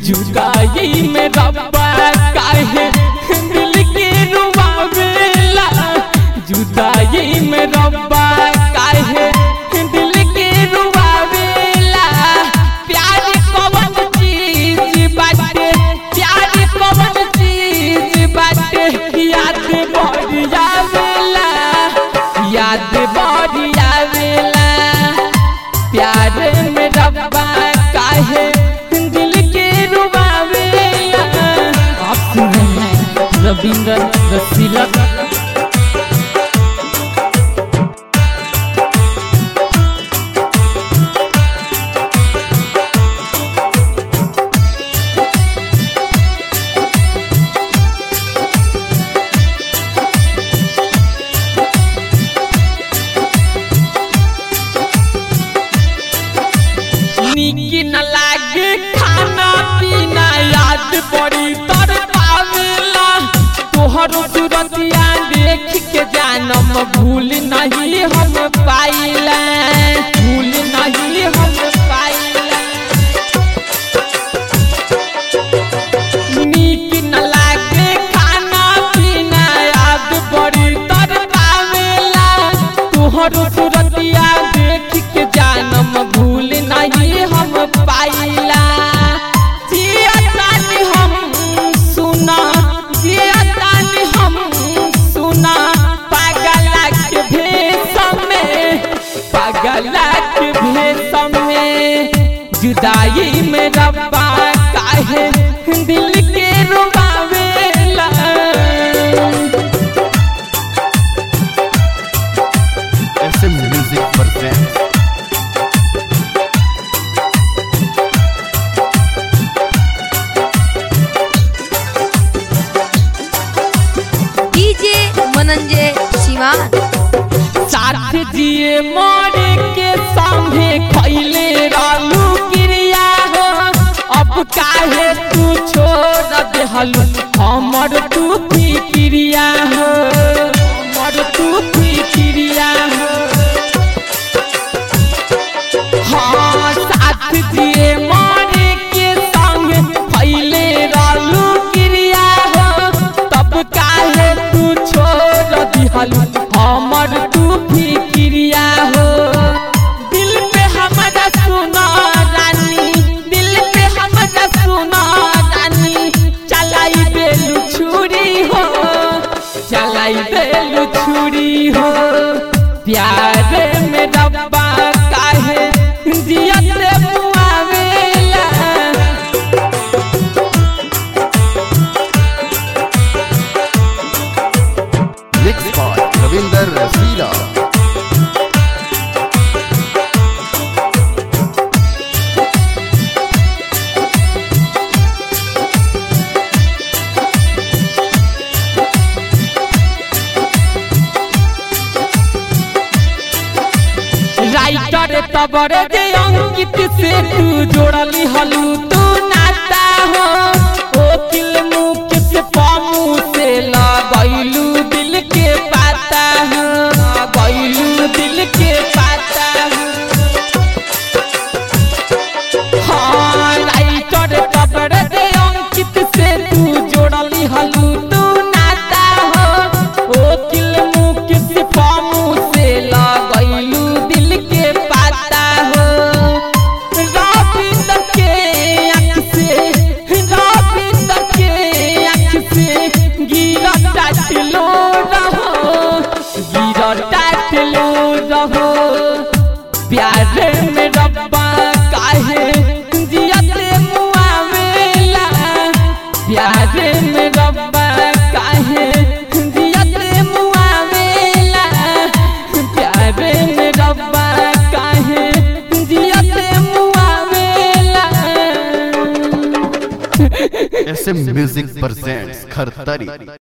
जुदाई में रब्बा काहे दिल के रुबावेला जुदाई में रब्बा काहे दिल के रुबावेला प्यार कवन चीज बाटे प्यार कवन चीज बाटे याद बड़ी आवेला याद बड़ी आवेला प्यार में रब्बा काहे दिल के रुबावेला आप सुन रहे हैं रविंद्र रसीला नीक न लागे खाना पीना याद बड़ी तर पावेला तोहर सूरतिया देख के जानम भूल नहीं हम पाइला भूल नहीं हम पाइला नीक न लागे खाना पीना याद बड़ी तर पावेला तोहर सूरतिया देख के जानम भूल नहीं हम पाइला जिया तानी हम सुना जिया तानी हम सुना पागला के भेष में पागला के भेष में जुदाई में रब्बा काहे दिल के रुबावेला SM Music presents DJ Mananjay Siwan साथ जिए मोरे के संगे खैले रहलू क्रिया हो अब काहे तू छोड़ देहलू हमर तू की क्रिया हो हमर तू की क्रिया हो हाँ साथ जिए मोरे के संग खैले रहलू क्रिया हो तब काहे तू छोड़ दिहलू हमर तू फिक्रिया हो दिल पे हमरा सुना रानी दिल पे हमरा सुना रानी चलाई बेलू छुरी हो चलाई बेलू छुरी हो प्यार में रब्बा काहे जियत मुआवेला mixed by Ravinder Rasila. Writer तबरे जे अंकित से तू जोड़ली हलू तू नाता हो ओ किल मुख से पामू से लगैलू दिल के पाता हो लगैलू दिल के पाता हो हाँ राइटर तबरे जे अंकित से तू जोड़ली हलू तू नाता हो ओ किल मुख से पामू से लगैलू दिल के पाता हो रविंद्र के आँख से रविंद्र के आँख से गिरा टाटलो रहो गिरा टाटलो रहो प्यार में रब्बा काहे जियत मुआवेला प्यार में रब्बा काहे जियत मुआवेला प्यार में रब्बा काहे जियत मुआवेला SM Music presents Khartari.